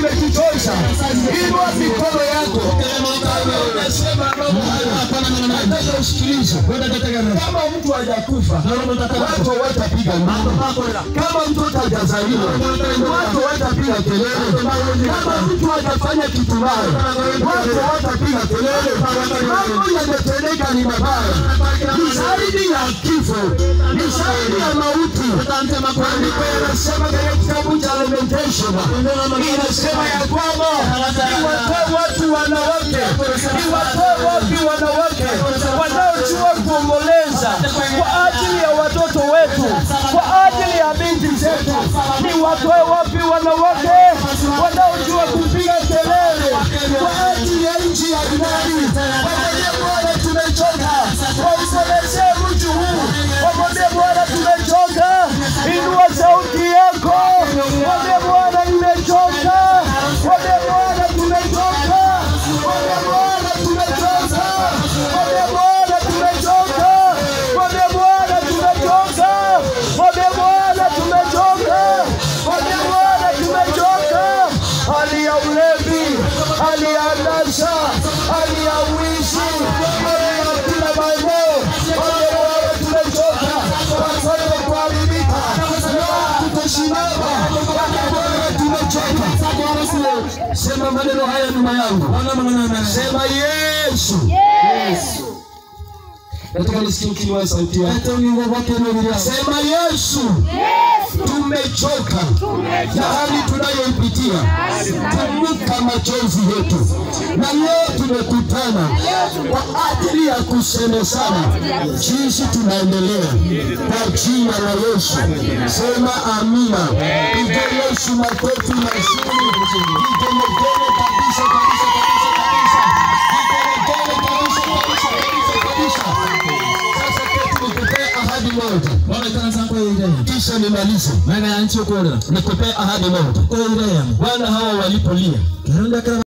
imetuchosha. Inua mikono yako kama unasema mambo haya, nataka usikilize. Kama mtu hajakufa watu watapiga nduru. Kama mtoto hajazaliwa watu watapiga kelele. Kama mtu hajafanya kitu mbaya watu watapiga kelele. Mambo yametendeka ni mabaya, ni zaidi ya kifo, ni zaidi ya mauti. Maandiko yanasema katika kitabu cha Lamentation, inasema ya kwamba iwatoe watu wanawake, iwatoe wapi wanawake wanaojua kuomboleza kwa ajili ya watoto wetu, kwa ajili ya binti zetu. Ni watoe wapi wanawake wanaojua kupiga kelele kwa ajili ya nchi ya Irani? Wamwambie Bwana, tumechoka, waombolezee mji huu, wamwambie Bwana, tumechoka. Inua sauti yako, mwambie Bwana, nimechoka, mwambie Bwana, tumechoka, mwambie Bwana, tumechoka, mwambie Bwana, tumechoka, mwambie Bwana, tumechoka, mwambie Bwana, tumechoka, mwambie Bwana, tumechoka. Hali ya ulevi, hali ya anasa, hali ya uishi, hali ya kila maeneo, mwambie Bwana, tumechoka, watoto kuharibika, ndoa kutosimama, mwambie Bwana, tumechoka. Sema maneno haya nyuma yangu, sema Yesu. Nataka nisikie ukiinua sauti yako. Sema Yesu, tumechoka na hali tunayoipitia. Kumbuka machozi yetu, na leo tumekutana kwa ajili ya kusemezana jinsi tunaendelea kwa jina la Yesu. Sema amina. Piga Yesu makofi mazuri, vigelegele kabisa kabisa kabisa kabisa, vigelegele kabisa kabisa kabisa kabisa. Sasa kwetu nikupee ahadi moja, kisha nimalize. Nikupee ahadi moja. Wana hawa walipolia